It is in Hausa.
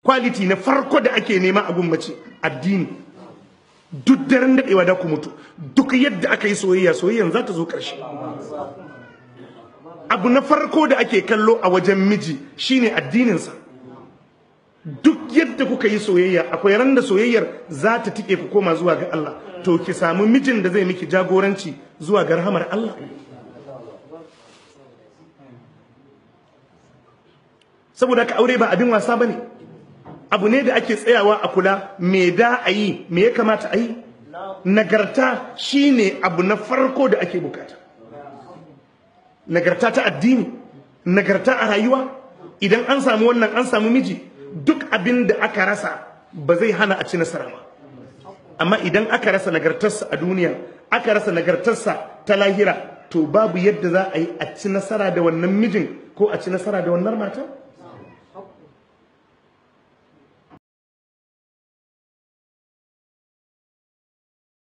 quality na farko da ake nema a gummace addini duk daren daɗewa da ku mutu duk yadda aka yi soyayya soyayyan za ta zo ƙarshe abu na farko da ake kallo a wajen miji shine addininsa duk yadda kuka yi soyayya akwai ran da soyayyar za ta tike ku koma zuwa ga Allah to ki samu mijin da zai miki jagoranci zuwa ga rahamar Allah saboda ka aure ba abin wasa bane abu ne da ake tsayawa a kula me da a yi me ya kamata a yi nagarta shine abu na farko da ake bukata nagarta ta addini nagarta a rayuwa idan an samu wannan an samu miji duk abin da aka rasa ba zai hana a ci nasara ba amma idan aka rasa nagartarsa a duniya aka rasa nagartarsa ta lahira to babu yadda za a yi a ci nasara da wannan mijin ko a ci nasara da wannan matan